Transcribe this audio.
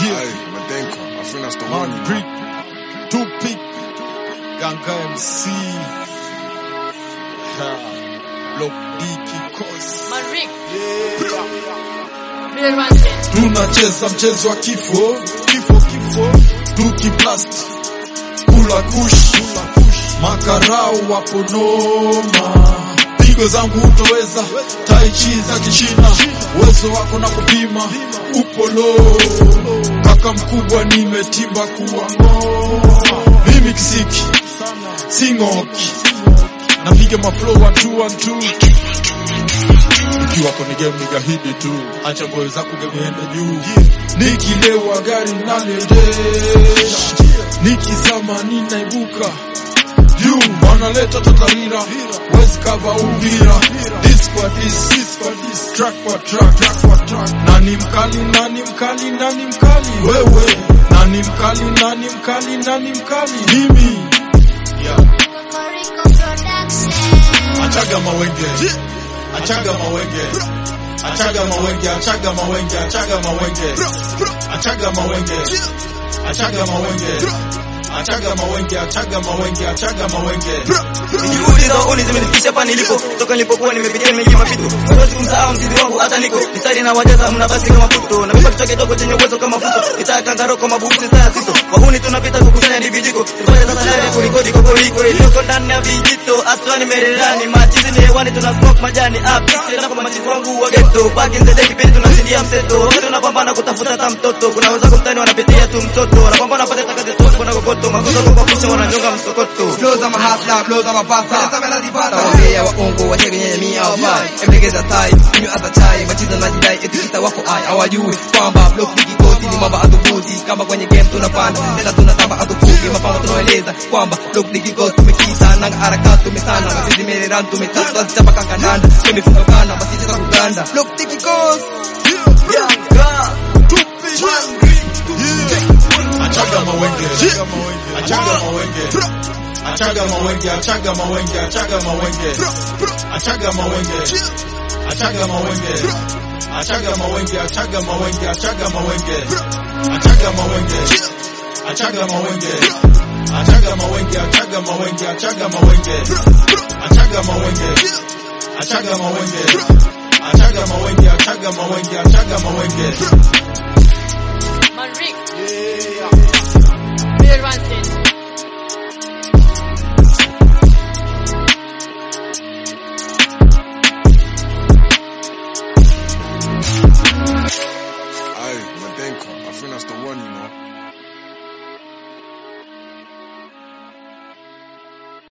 Hey, Madenko, I think that's the one. Man you know. Brick, Tupic, Ganga MC, ha, Block D Kikosi. Manrik. Real one thing. Tunacheza mchezo wa kifo, kifo, kifo, tukiblast, kula kush, makarau wapo noma, pigo zangu hutoweza, tai chi za kichina, uwezo wako na kupima, upo low, kaka mkubwa nimetimba kuwa ngoma, mimi kisiki, singoki, napiga maflow one two one two ikiwa kwenye game nigahidi tu, acha ngoyo zako gemeende juu. Nikilewa gari naliendesha, nikizama ninaibuka juu, wanaleta tatarira, wezi kava umbira, this kwa this, this kwa this, track kwa track, track kwa track. Nani mkali, nani mkali, nani mkali, wewe nani mkali, nani mkali, nani mkali, mimi yeah. Cocorico Production. Achaga mawenge, achaga mawenge, achaga mawenge, achaga mawenge, achaga mawenge, achaga mawenge, achaga mawenge, achaga mawenge, achaga mawenge, achaga mawenge. Juhudi za uni zimenifikisha hapa nilipo, toka nilipokuwa nimepitia mengi mapito. Siwezi kumsahau mzizi wangu hata niko mistari na wajaza mna basi kama puto, na mimi kichwa kidogo chenye uwezo kama futo, nitaa kangaro kama bubusi saa sito. Wahuni tunapita kukusanya ni vijiko, tufanye sasa ndani kulikodi kokoriko iliyoko ndani ya vijito, aswani merelani, machizi ni hewani, tuna smoke majani up, tena kwa machizi wangu wa ghetto, back in the day kipindi tunashindia mseto, wakati tunapambana kutafuta hata mtoto, kuna wenzako mtani wanapitia tu mtoto, wanapambana wapate takazi sote kuna kokoto, makosa kwa kupisha wananyonga msokoto. Flows ama hustler, flows ama pasta Tawambia waongo watege nyenye mia hawafai Emlegeza tai, kunywa hata chai Machiza na jidai eti kita wako ai Hawajui kwamba block bigi kosi ni mamba adhubuti Kama kwenye game tunapanda, tena tunatamba adhubuti Mapamba tunaeleza kwamba block bigi kosi tumekita Nanga harakati tumesana, mazizi mereran tumetatu Tunazichapa kakandanda, tumefunga kana, basi cheza kuganda Block bigi kosi Achaga mawenge, achaga mawenge, achaga mawenge, achaga mawenge, achaga mawenge, achaga mawenge, achaga mawenge, achaga mawenge, achaga mawenge, achaga mawenge, achaga mawenge, achaga mawenge, achaga mawenge, achaga mawenge, achaga mawenge, achaga mawenge, achaga mawenge, achaga mawenge, achaga mawenge, achaga mawenge. Manrik. Real one thing. Hey, Madenko, I think that's the one, you know.